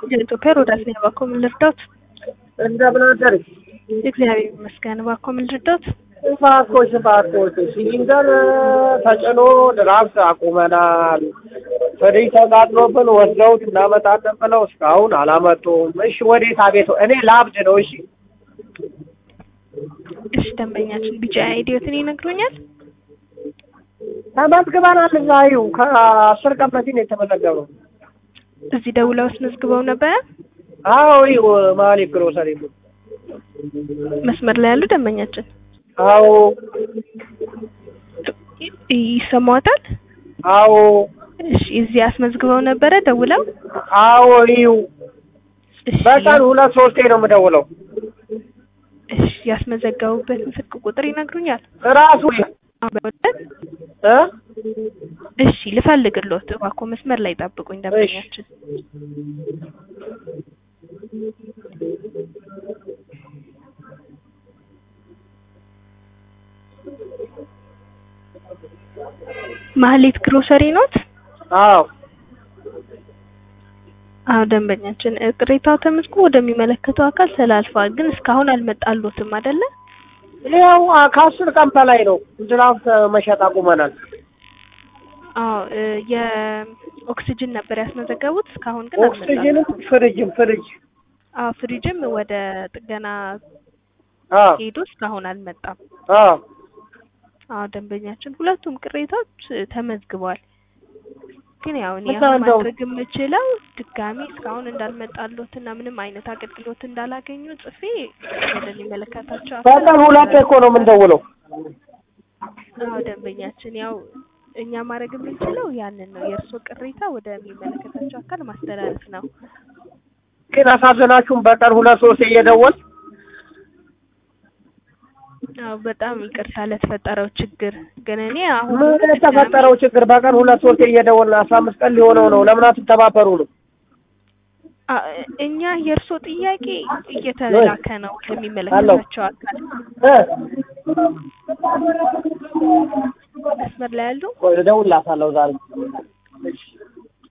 የኢትዮጵያ ሮዳስ ነኝ። እባክዎ ምን ልርዳዎት? እንደምን አደርሽ? እግዚአብሔር ይመስገን። እባክዎ ምን ልርዳዎት? እባክዎሽ እባክዎሽ ሲሊንደር ተጭኖ ድራፍት አቁመናል። ፍሪጅ ተቃጥሎብን ወስደውት እናመጣለን ብለው እስካሁን አላመጡም። እሺ ወዴት አቤት እኔ ላብድ ነው። እሺ እሺ ደንበኛችን ቢጫ አይዲዮትን ይነግሩኛል? ተመዝግበናል። እዛ ይኸው ከአስር ቀን በፊት ነው የተመዘገበው። እዚህ ደውለው አስመዝግበው ነበረ? አዎ ይኸው መሀሌት ግሮሰሪ ነው። መስመር ላይ ያሉ ደንበኛችን አዎ ይ- ይሰማዎታል? አዎ እሺ እዚህ አስመዝግበው ነበረ ደውለው? አዎ ይኸው እሺ በቀን ሁለት ሶስቴ ነው የምደውለው። እሺ ያስመዘገቡበትን ስልክ ቁጥር ይነግሩኛል? ራሱ አበወደድ እ እሺ ልፈልግልዎት። እባክዎ መስመር ላይ ጠብቁኝ ደንበኛችን። ማህሌት ግሮሰሪ ኖት? አዎ አዎ ደንበኛችን እ ቅሬታው ተመዝግቦ ወደሚመለከተው አካል ተላልፏል፣ ግን እስካሁን አልመጣልዎትም አይደለ? ይኸው አ- ከአስር ቀን በላይ ነው ድራፍት መሸጥ አቁመናል። አዎ እ የኦክሲጅን ነበር ያስመዘገቡት፣ እስካሁን ግን ኦክሲጅንም አልመጣልዎትም። ፍሪጅም ፍሪጅ አዎ ፍሪጅም ወደ ጥገና አዎ ሄዶ እስካሁን አልመጣም። አዎ አዎ ደንበኛችን ሁለቱም ቅሬታዎች እ ተመዝግበዋል። ግን ያው እኔ እና አሁን እንደው- ማድረግ የምችለው ድጋሚ እስካሁን እንዳልመጣልዎት እና ምንም አይነት አገልግሎት እንዳላገኙ ጽፌ ወደሚመለከታቸው አካል በቀን ሁለቴ እኮ ነው የምንደውለው። አዎ ደንበኛችን ያው እኛ ማድረግ የምንችለው ያንን ነው። የእርስዎ ቅሬታ ወደሚመለከታቸው አካል ማስተላለፍ ነው። ግን አሳዘናችሁም። በቀን ሁለት ሶስቴ እየደወል አዎ በጣም ይቅርታ ለተፈጠረው ችግር። ግን እኔ አሁን ምን የተፈጠረው ችግር? በቀን ሁለት ሶስቴ እየደወልን አስራ አምስት ቀን ሊሆነው ነው። ለምን አትተባበሩ ነው? አ- እኛ የእርስዎ ጥያቄ እየተላከ ነው ለሚመለከታቸው አካል። እ መስመር ላይ ያሉ ቆይ እደውልላታለሁ ዛሬ።